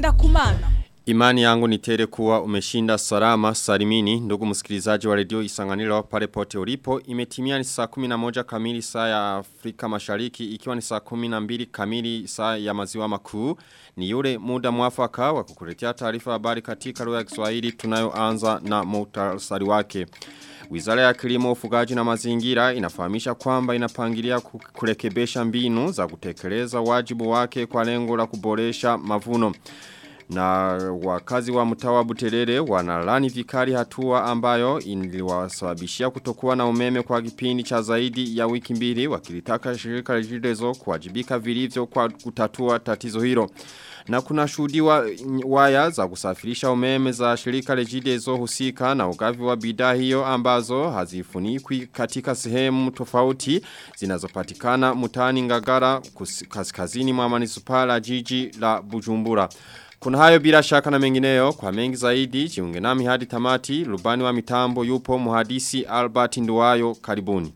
ngenda kumana. Imani yangu ni tele kuwa umeshinda salama salimini ndugu msikilizaji wa redio isanganilo pale pote ulipo imetimia ni saa 11 kamili saa ya Afrika mashariki ikiwa ni saa 12 kamili saa ya maziwa makuu ni yule muda mwafaka wa kukuletea taarifa habari katika lugha ya Kiswahili tunayoanza na muhtasari wake Wizara ya kilimo ufugaji na mazingira inafahamisha kwamba inapangilia kurekebesha mbinu za kutekeleza wajibu wake kwa lengo la kuboresha mavuno. Na wakazi wa mtawa buterere wanalani vikari hatua ambayo iliwasababishia kutokuwa na umeme kwa kipindi cha zaidi ya wiki mbili wakilitaka shirika rejidezo kuwajibika vilivyo kwa kutatua tatizo hilo. Na kuna shuhudiwa waya za kusafirisha umeme za shirika rejidezo husika na ugavi wa bidhaa hiyo ambazo hazifunikwi katika sehemu tofauti zinazopatikana mutani ngagara kaskazini mwa manisupala jiji la Bujumbura. Kuna hayo bila shaka na mengineyo kwa mengi zaidi jiunge nami hadi tamati rubani wa mitambo yupo muhadisi Albert Nduwayo karibuni.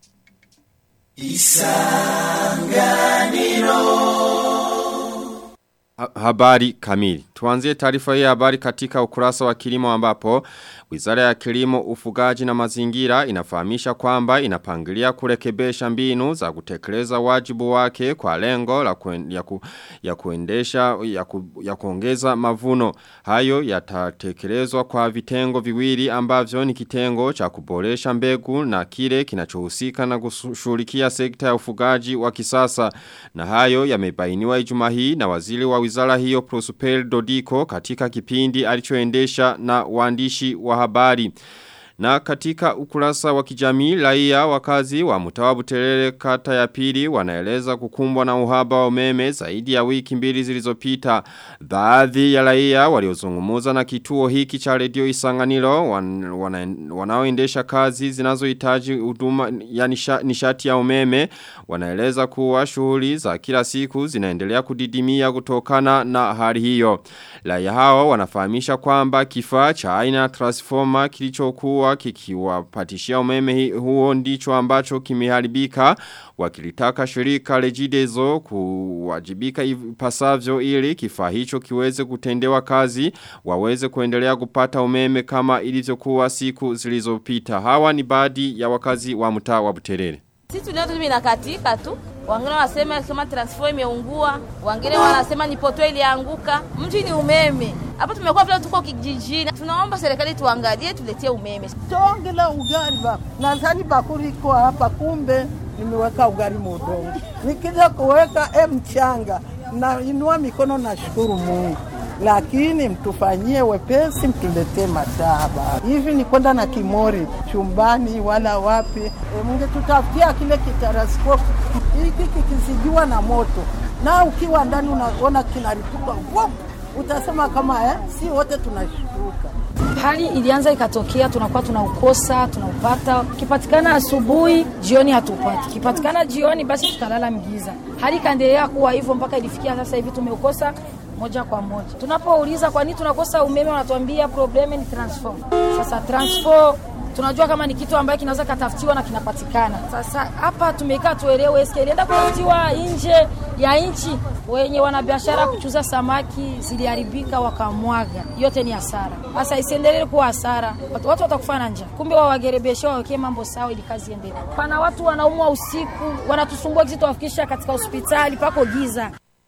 Isanganiro Habari kamili. Tuanzie taarifa hii habari katika ukurasa wa kilimo ambapo Wizara ya kilimo ufugaji na mazingira inafahamisha kwamba inapangilia kurekebesha mbinu za kutekeleza wajibu wake kwa lengo la kuen, ya, ku, ya kuendesha ya, ku, ya kuongeza mavuno. Hayo yatatekelezwa kwa vitengo viwili ambavyo ni kitengo cha kuboresha mbegu na kile kinachohusika na kushughulikia sekta ya ufugaji wa kisasa. Na hayo yamebainiwa Ijumaa hii na waziri wa wizara hiyo Prosper Dodiko katika kipindi alichoendesha na waandishi wa habari. Na katika ukurasa wa kijamii raia wakazi wa mtawa buterere kata ya pili wanaeleza kukumbwa na uhaba wa umeme zaidi ya wiki mbili zilizopita. Baadhi ya raia waliozungumuza na kituo hiki cha redio Isanganiro wan, wana, wanaoendesha kazi zinazohitaji huduma ya nisha, nishati ya umeme wanaeleza kuwa shughuli za kila siku zinaendelea kudidimia kutokana na hali hiyo. Raia hao wanafahamisha kwamba kifaa cha aina transformer kilichokuwa kuwa kikiwapatishia umeme huo ndicho ambacho kimeharibika wakilitaka shirika rejidezo kuwajibika ipasavyo ili kifaa hicho kiweze kutendewa kazi waweze kuendelea kupata umeme kama ilivyokuwa siku zilizopita hawa ni baadhi ya wakazi wa mtaa wa Buterere sisi leo tu inakatika tu wengine wanasema kama transformer imeungua, wengine wanasema ni poto ilianguka. Mji ni umeme. Hapa tumekuwa vile tuko kijijini. Tunaomba serikali tuangalie tuletie umeme. Tongela ugali ba. Nadhani bakuri iko hapa kumbe nimeweka ugali mudongo. Nikija kuweka e mchanga na inua mikono na shukuru Mungu lakini mtufanyie wepesi, mtuletee mataba. Hivi ni kwenda na kimori chumbani wala wapi? E, mungetutafutia kile kitaraskofu hiki kikizidiwa na moto, na ukiwa ndani unaona kinaripuka, utasema kama eh, si wote tunashuka. Hali ilianza ikatokea, tunakuwa tunaukosa, tunaupata. Kipatikana asubuhi, jioni hatupati. Kipatikana jioni, basi tutalala mgiza. Hali ikaendelea kuwa hivyo mpaka ilifikia sasa hivi tumeukosa moja kwa moja. Tunapouliza kwa nini tunakosa umeme, wanatuambia probleme ni transform. Sasa transform tunajua kama ni kitu ambaye kinaweza katafutiwa na kinapatikana. Sasa hapa tumekaa tuelewe, eske ilienda kutafutiwa nje ya nchi? Wenye wanabiashara kuchuza samaki ziliharibika wakamwaga, yote ni hasara. Sasa isiendelee kuwa hasara, watu, watu watakufa na njaa. Kumbe wawagerebeshe wawekee mambo sawa ili kazi iendelee. Pana watu wanaumwa usiku, wanatusumbua kisi tuwafikisha katika hospitali pako giza.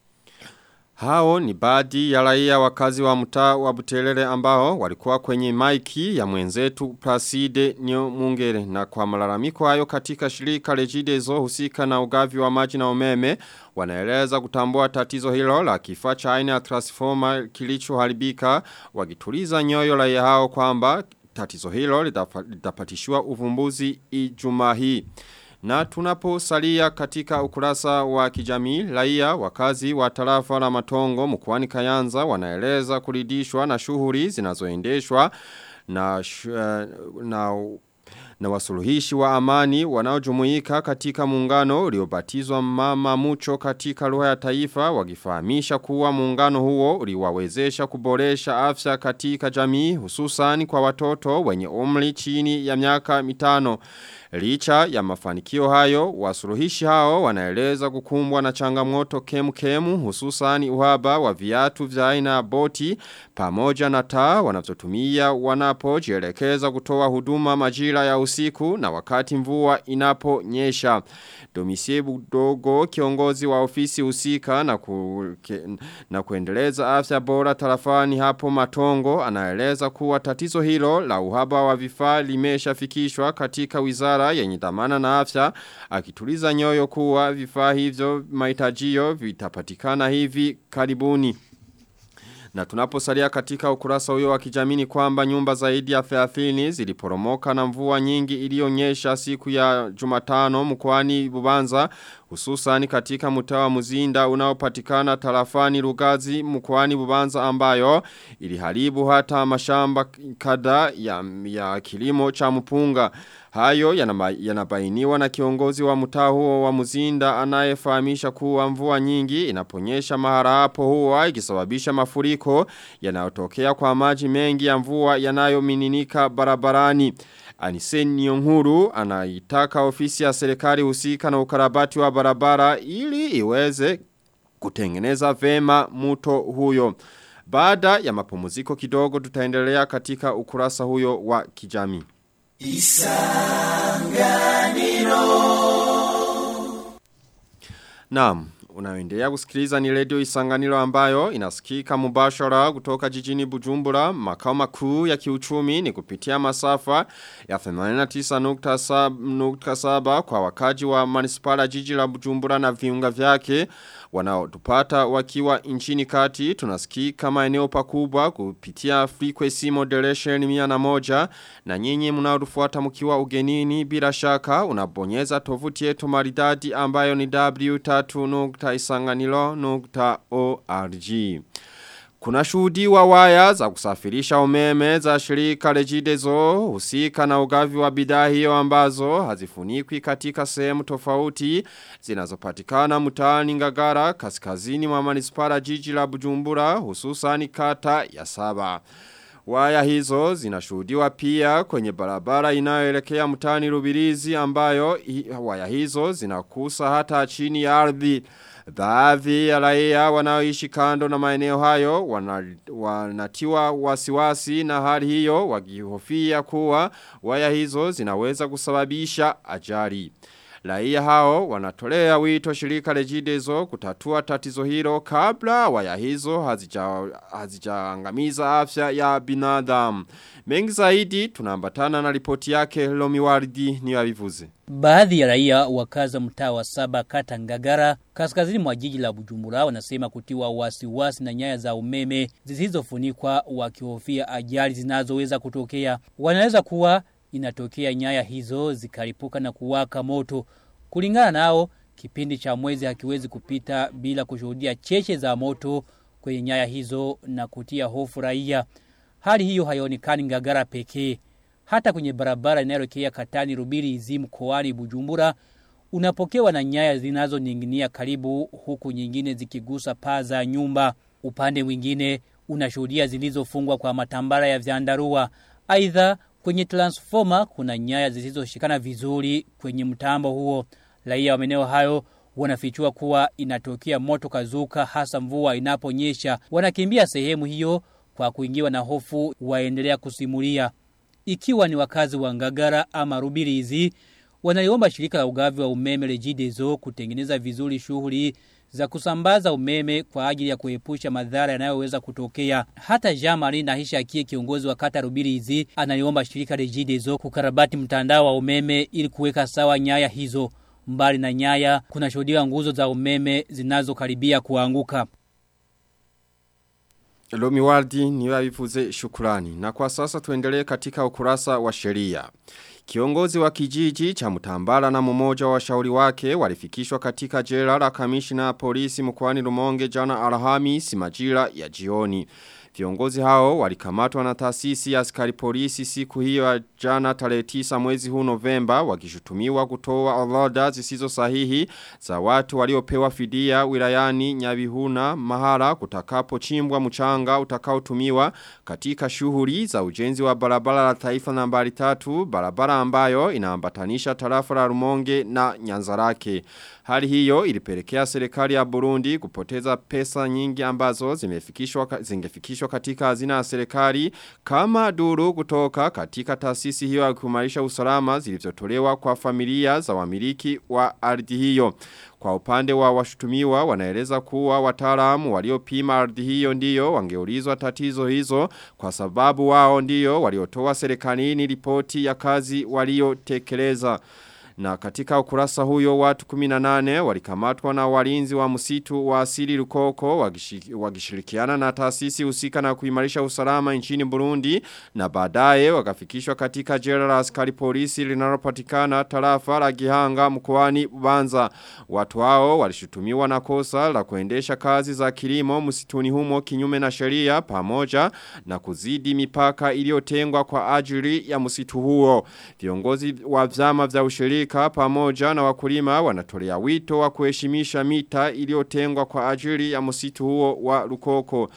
Hao ni baadhi ya raia wakazi wa mtaa wa Butelere ambao walikuwa kwenye maiki ya mwenzetu Placide Nyo Mungere na kwa malalamiko hayo katika shirika Regideso husika na ugavi wa maji na umeme wanaeleza kutambua tatizo hilo la kifaa cha aina ya transformer kilichoharibika wakituliza nyoyo raia hao kwamba tatizo hilo litapatishiwa uvumbuzi Ijumaa hii. Na tunaposalia katika ukurasa wa kijamii, raia wakazi wa tarafa la matongo mkoani Kayanza wanaeleza kuridishwa na shughuli zinazoendeshwa na, na na wasuluhishi wa amani wanaojumuika katika muungano uliobatizwa mama mucho katika lugha ya taifa wakifahamisha kuwa muungano huo uliwawezesha kuboresha afya katika jamii hususan kwa watoto wenye umri chini ya miaka mitano. Licha ya mafanikio hayo, wasuluhishi hao wanaeleza kukumbwa na changamoto kemu kemu hususani uhaba wa viatu vya aina ya boti pamoja na taa wanazotumia wanapojielekeza kutoa huduma majira ya usiku na wakati mvua inaponyesha. Domisie Budogo kiongozi wa ofisi husika na, ku, ke, na kuendeleza afya bora tarafani hapo matongo anaeleza kuwa tatizo hilo la uhaba wa vifaa limeshafikishwa katika wizara yenye dhamana na afya akituliza nyoyo kuwa vifaa hivyo mahitajio vitapatikana hivi karibuni. Na tunaposalia katika ukurasa huyo wa kijamii kwamba nyumba zaidi ya 30 ziliporomoka na mvua nyingi iliyonyesha siku ya Jumatano mkoani Bubanza hususan katika mtaa wa Muzinda unaopatikana tarafani Rugazi mkoani Bubanza ambayo iliharibu hata mashamba kada ya, ya kilimo cha mpunga. Hayo yanabainiwa na kiongozi wa mtaa huo wa Muzinda anayefahamisha kuwa mvua nyingi inaponyesha mahara hapo huwa ikisababisha mafuriko yanayotokea kwa maji mengi ya mvua yanayomininika barabarani. Anisen Nyonguru anaitaka ofisi ya serikali husika na ukarabati wa barabara ili iweze kutengeneza vema muto huyo. Baada ya mapumziko kidogo tutaendelea katika ukurasa huyo wa kijamii. Isanganiro Naam, unaendelea kusikiliza ni radio Isanganiro ambayo inasikika mubashara kutoka jijini Bujumbura makao makuu ya kiuchumi ni kupitia masafa ya 89.7 kwa wakaji wa manispala jiji la Bujumbura na viunga vyake wanaotupata wakiwa nchini kati tunasikika maeneo pakubwa kupitia frequency modulation mia na moja na nyinyi mnaotufuata mkiwa ugenini bila shaka unabonyeza tovuti yetu maridadi ambayo ni w3.isanganilo.org kuna shuhudiwa waya za kusafirisha umeme za shirika Regideso husika na ugavi wa bidhaa hiyo ambazo hazifunikwi katika sehemu tofauti zinazopatikana mtaani Ngagara kaskazini mwa manispara jiji la Bujumbura hususan kata ya saba. Waya hizo zinashuhudiwa pia kwenye barabara inayoelekea mtaani Rubirizi ambayo waya hizo zinakusa hata chini ya ardhi. Baadhi ya raia wanaoishi kando na maeneo hayo wanatiwa wasiwasi na hali hiyo wakihofia kuwa waya hizo zinaweza kusababisha ajali. Raia hao wanatolea wito shirika Regideso kutatua tatizo hilo kabla waya hizo hazijaangamiza hazija afya ya binadamu. Mengi zaidi tunaambatana na ripoti yake Lomi Wardi ni wavivuze. Baadhi ya raia wakaza mtaa wa saba kata Ngagara kaskazini mwa jiji la Bujumbura wanasema kutiwa wasiwasi na nyaya za umeme zisizofunikwa wakihofia ajali zinazoweza kutokea. Wanaweza kuwa inatokea nyaya hizo zikaripuka na kuwaka moto. Kulingana nao, kipindi cha mwezi hakiwezi kupita bila kushuhudia cheche za moto kwenye nyaya hizo na kutia hofu raia. Hali hiyo haionekani Ngagara pekee. Hata kwenye barabara inayoelekea Katani Rubiri Izimu Koani Bujumbura unapokewa na nyaya zinazoning'inia karibu huku nyingine zikigusa paa za nyumba. Upande mwingine unashuhudia zilizofungwa kwa matambara ya vyandarua. Aidha kwenye transformer kuna nyaya zisizoshikana vizuri kwenye mtambo huo. Raia wa maeneo hayo wanafichua kuwa inatokea moto kazuka hasa mvua inaponyesha. Wanakimbia sehemu hiyo kwa kuingiwa na hofu waendelea kusimulia. Ikiwa ni wakazi wa Ngagara ama Rubirizi wanaliomba shirika la ugavi wa umeme Regideso kutengeneza vizuri shughuli za kusambaza umeme kwa ajili ya kuepusha madhara yanayoweza kutokea. Hata Jean-Marie Nahisha akie kiongozi wa kata Rubirizi analiomba shirika Regideso kukarabati mtandao wa umeme ili kuweka sawa nyaya hizo. Mbali na nyaya kuna shuhudiwa nguzo za umeme zinazokaribia kuanguka. Lomi Waldi ni wavifuze shukurani. Na kwa sasa tuendelee katika ukurasa wa sheria. Kiongozi wa kijiji cha mtambala na mmoja wa washauri wake walifikishwa katika jela la kamishina polisi mkwani Rumonge jana Alhamisi majira ya jioni. Viongozi hao walikamatwa na taasisi ya askari polisi siku hiyo ya jana tarehe 9 mwezi huu Novemba wakishutumiwa kutoa orodha zisizo sahihi za watu waliopewa fidia wilayani Nyabihuna mahara kutakapo chimbwa mchanga utakaotumiwa katika shughuli za ujenzi wa barabara la taifa nambari tatu barabara ambayo inaambatanisha tarafa la Rumonge na Nyanzarake. Hali hiyo ilipelekea serikali ya Burundi kupoteza pesa nyingi ambazo zimefikishwa zingefikishwa katika hazina ya serikali kama duru kutoka katika taasisi hiyo ya kuimarisha usalama zilizotolewa kwa familia za wamiliki wa ardhi hiyo. Kwa upande wa washutumiwa wanaeleza kuwa wataalamu waliopima ardhi hiyo ndiyo wangeulizwa tatizo hizo kwa sababu wao ndiyo waliotoa serikalini ripoti ya kazi waliotekeleza. Na katika ukurasa huyo watu 18 walikamatwa na walinzi wa msitu wa asili Rukoko wakishirikiana na taasisi husika na kuimarisha usalama nchini Burundi na baadaye wakafikishwa katika jela la askari polisi linalopatikana tarafa la Gihanga mkoani Bubanza. Watu hao walishutumiwa na kosa la kuendesha kazi za kilimo msituni humo kinyume na sheria pamoja na kuzidi mipaka iliyotengwa kwa ajili ya msitu huo. Viongozi wa vyama vya ushirika shirika pamoja na wakulima wanatolea wito wa kuheshimisha mita iliyotengwa kwa ajili ya msitu huo wa Rukoko.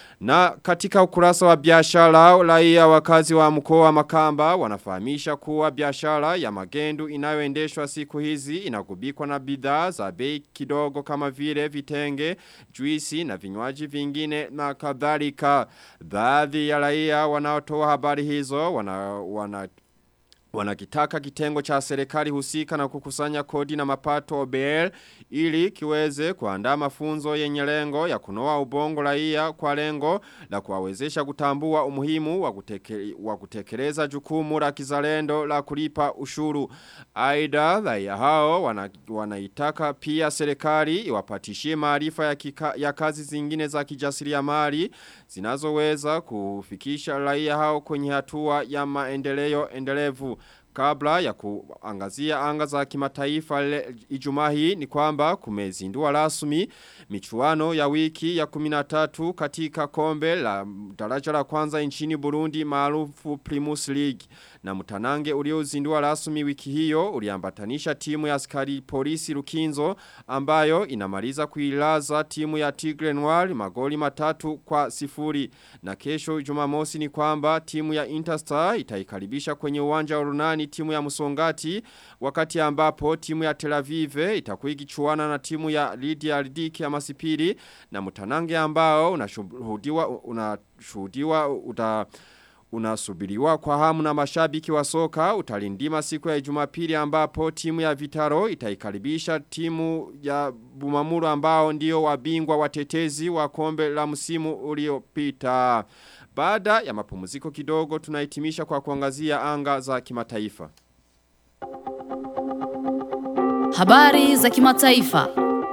Na katika ukurasa wa biashara raia wakazi wa mkoa wa Makamba wanafahamisha kuwa biashara ya magendu inayoendeshwa siku hizi inagubikwa na bidhaa za bei kidogo kama vile vitenge, juisi na vinywaji vingine na kadhalika. Baadhi ya raia wanaotoa habari hizo wana, wana Wanakitaka kitengo cha serikali husika na kukusanya kodi na mapato OBL ili kiweze kuandaa mafunzo yenye lengo ya kunoa ubongo raia kwa lengo la kuwawezesha kutambua umuhimu wa, kuteke, wa kutekeleza jukumu la kizalendo la kulipa ushuru. Aidha raia hao wana, wanaitaka pia serikali iwapatishie maarifa ya, ya kazi zingine za kijasiriamali zinazoweza kufikisha raia hao kwenye hatua ya maendeleo endelevu. Kabla ya kuangazia anga za kimataifa ijumaa hii ni kwamba kumezindua rasmi michuano ya wiki ya 13 katika kombe la daraja la kwanza nchini Burundi maarufu Primus League. Na mtanange uliozindua rasmi wiki hiyo uliambatanisha timu ya askari polisi Lukinzo ambayo inamaliza kuilaza timu ya Tigre Noir magoli matatu kwa sifuri. Na kesho jumamosi ni kwamba timu ya Interstar itaikaribisha kwenye uwanja wa Runani timu ya Musongati wakati ambapo timu ya Tel Aviv itakuwa ikichuana na timu ya Lydia Ridiki ya Masipiri na mtanange ambao unashuhudiwa unashuhudiwa uta unasubiriwa kwa hamu na mashabiki wa soka utalindima siku ya Jumapili ambapo timu ya Vitaro itaikaribisha timu ya Bumamuru ambao ndio wabingwa watetezi wa kombe la msimu uliopita. Baada ya mapumziko kidogo tunahitimisha kwa kuangazia anga za kimataifa. Habari za kimataifa.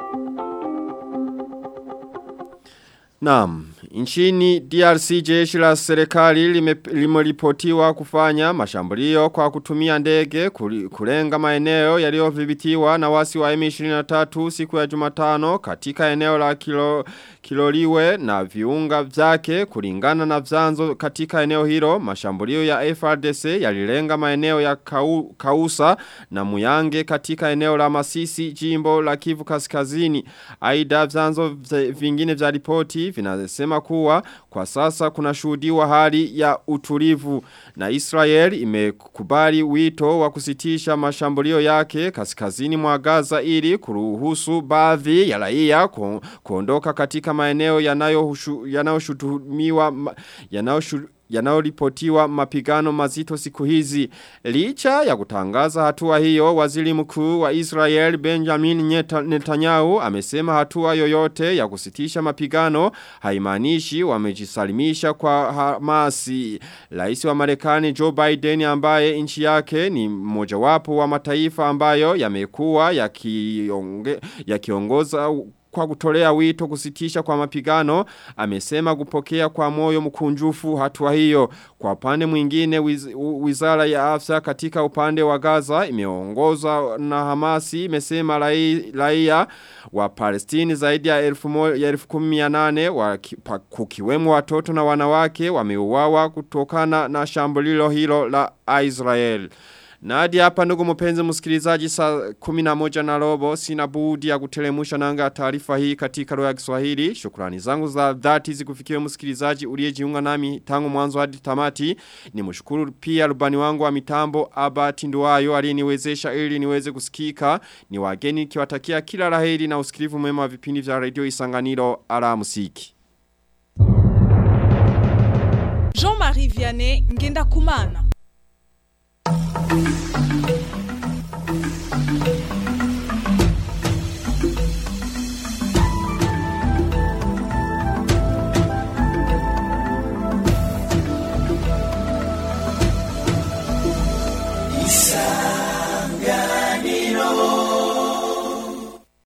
Naam, nchini DRC jeshi la serikali limeripotiwa kufanya mashambulio kwa kutumia ndege kulenga maeneo yaliyodhibitiwa na wasi wa M23 siku ya Jumatano katika eneo la kilo, Kiloliwe na viunga vyake kulingana na vyanzo katika eneo hilo mashambulio ya FRDC yalilenga maeneo ya kau, Kausa na Muyange katika eneo la Masisi jimbo la Kivu Kaskazini aidha vyanzo vingine vya ripoti vinasema kuwa kwa sasa kuna shuhudiwa hali ya utulivu na Israel imekubali wito wa kusitisha mashambulio yake kaskazini mwa Gaza ili kuruhusu baadhi ya raia ku, kuondoka katika maeneo yanayoshutumiwa yanayoshu yanayoripotiwa mapigano mazito siku hizi. Licha ya kutangaza hatua hiyo, waziri mkuu wa Israel Benjamin Netanyahu amesema hatua yoyote ya kusitisha mapigano haimaanishi wamejisalimisha kwa Hamasi. Rais wa Marekani Joe Biden ambaye nchi yake ni mmojawapo wa mataifa ambayo yamekuwa yakiongoza ya kwa kutolea wito kusitisha kwa mapigano amesema kupokea kwa moyo mkunjufu hatua hiyo. Kwa upande mwingine wiz, wizara ya afya katika upande wa Gaza imeongozwa na Hamasi imesema raia wa Palestini zaidi ya elfu, mo, ya elfu kumianane wa kukiwemo watoto na wanawake wameuawa kutokana na shambulilo hilo la Israel. Na hadi hapa ndugu mpenzi msikilizaji saa kuminamoja na robo sina budi ya kutelemusha nanga taarifa hii katika lugha ya Kiswahili. Shukrani zangu za dhati zikufikiwe msikilizaji uliyejiunga nami tangu mwanzo hadi tamati. Ni mshukuru pia rubani wangu wa mitambo Abati Nduwayo aliyeniwezesha ili niweze kusikika. Ni wageni kiwatakia kila laheri na usikilivu mwema wa vipindi vya Radio Isanganiro ala musiki. Jean-Marie Vianney Ngenda Kumana. Thank you.